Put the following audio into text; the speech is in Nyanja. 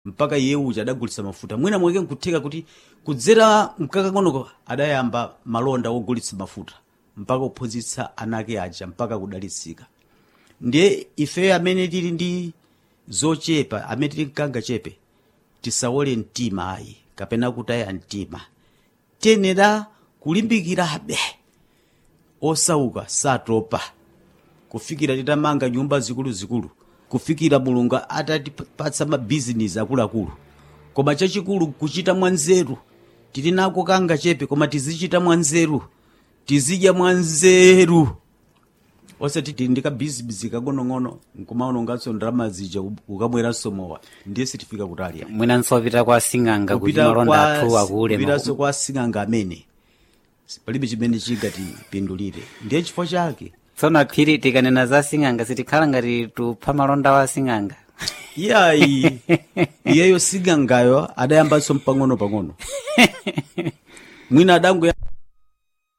mpaka iye uja adagulitsa mafuta mwina mwake nkutheka kuti kudzera mkakang'onoko adayamba malonda ogulitsa mafuta mpaka kuphunzitsa anake aja mpaka kudalitsika ndiye ife amene tili ndi zochepa amene tili mkanga chepe tisawole mtima ayi kapena kutaya mtima tiyenera kulimbikirabe osauka satopa kufikira titamanga nyumba zikuluzikulu kufikira mulungu atatipatsa mabizinesi akuluakulu koma chachikulu kuchita mwanzeru tili nako kanga chepe koma tizichita mwanzeru tizidya mwanzeru osati tili ndi kabizinesi kagonong'ono nkumaononganso ndalama zija ukabweranso mowa ndiye sitifika kutali ayi. mwinanso wapita kwa sing'anga kuti kupita malonda athu akule kupitanso kwa sing'anga amene palibe chimene chingatipindulire ndiye chifukwa chake tsono aphiri tikanena za sing'anga sitikhala ngati tupha malonda wa sing'anga iyayi iyeyo sing'angayo adayambanso mpang'ono pang'ono mwina adangoya